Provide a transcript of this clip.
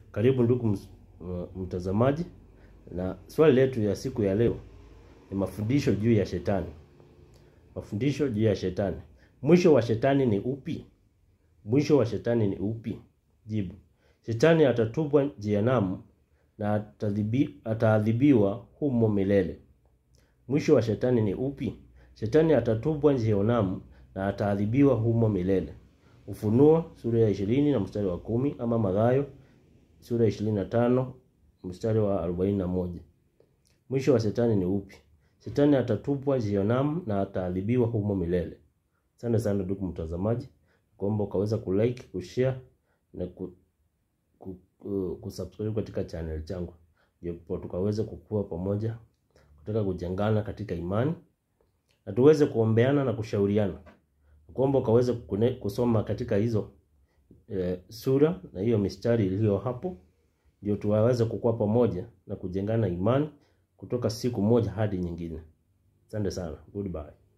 Karibu ndugu mtazamaji, na swali letu ya siku ya leo ni mafundisho juu ya shetani. Mafundisho juu ya shetani. Mwisho wa shetani ni upi? Mwisho wa shetani ni upi? Jibu: shetani atatupwa jehanamu na ataadhibiwa humo milele. Mwisho wa shetani ni upi? Shetani atatupwa jehanamu na ataadhibiwa humo milele. Ufunuo sura ya ishirini na mstari wa kumi ama Mathayo sura ya ishirini na tano mstari wa arobaini na moja. Mwisho wa shetani ni upi? Shetani atatupwa jehanamu na ataadhibiwa humo milele. Asante sana ndugu mtazamaji, kuomba ukaweza kulike, kushare na ku, ku, ku, kusubscribe katika channel changu, ndipo tukaweze kukua pamoja, kutaka kujengana katika imani na tuweze kuombeana na kushauriana. Kuomba ukaweze kusoma katika hizo e, sura na hiyo mistari iliyo hapo, ndio tuwaweze kukua pamoja na kujengana imani kutoka siku moja hadi nyingine. Asante sana. Goodbye.